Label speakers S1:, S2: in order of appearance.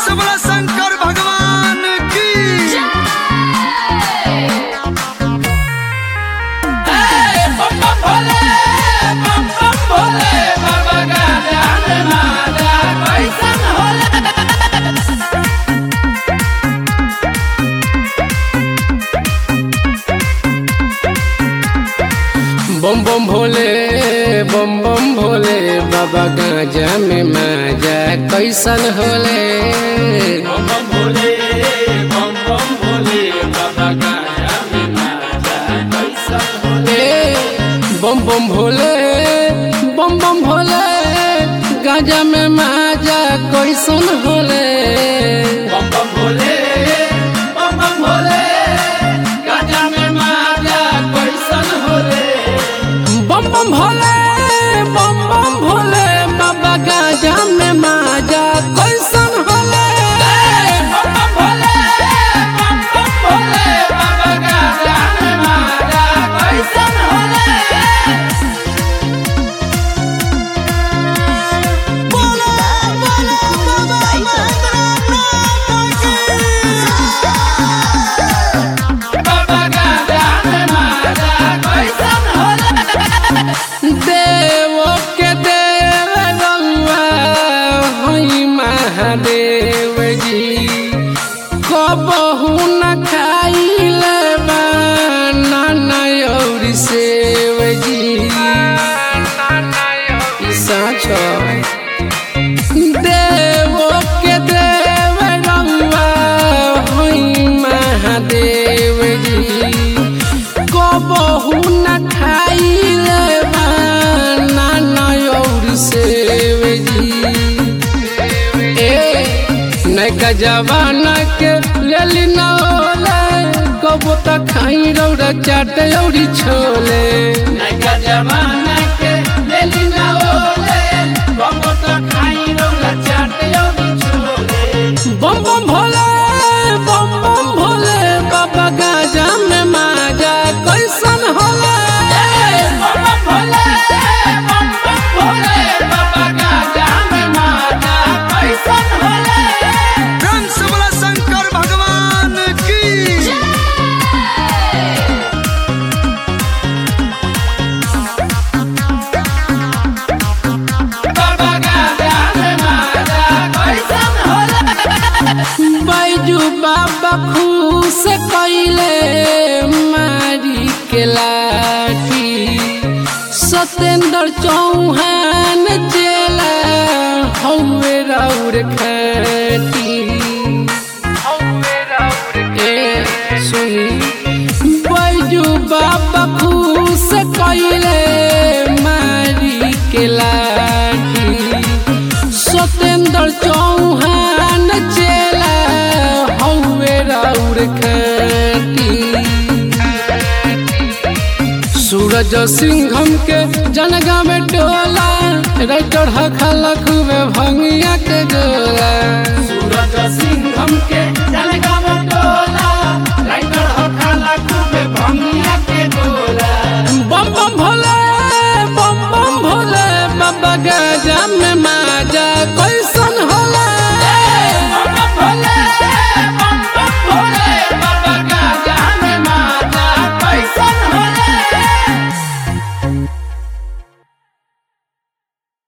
S1: से बोला शंकर भगवान की
S2: बम बम भोले बम बम भोले बाबा गांजा में माजा कैसन होले बम बम भोले बम बम भोले बाबा गांजा में माजा कैसन होले बम बम भोले बम बम भोले गांजा में माजा कैसन होले बम बम भोले बम बम भोले गांजा में माजा कैसन होले बम बम भोले बम बम भोले बाबा गाजा में माजा कैसन होले बम बम भोले बम बम भोले बाबा गाजा में माजा कैसन होले बाबा गाजा में माजा कैसन होले देव के देव रउआ हई महादेव जी कबहू न खाइले नाना और सेव जी ई साँच देव के देव रउआ हई महादेव जी कबहू न खाइले नाना और सेव जी ए नैका जवाना के लेली न ओले कबो त खाई रौरा चाट औरी छोले नैका जवाना के लेली न ओले कबो त खाई रौरा चाट औरी छोले बम बम भोले बम बम भोले बाबा गाजा में माजा कैसन होले बम बम भोले बम बम भोले बाबा गाजा में माजा कैसन होले
S1: रंग से बोला शंकर भगवान की
S2: बाबा गाजा में माजा कैसन होले बैजू बाबा खुश कैले मारी के लाठी सत्येंद्र चौहान चेला हौवे राउर खाटी ए सुनी बैजू बाबा खुश कैले मारी के लाठी सत्येंद्र चौहान चेला हौवे राउर खाटी सूरज सिंघम के जनगा में टोला राइटर हखला खूबे भंगिया के गोला सूरज सिंघम के जनगा में टोला राइटर हखला खूबे भंगिया के गोला बम बम भोले बम बम भोले बाबा गाजा में माजा कैसे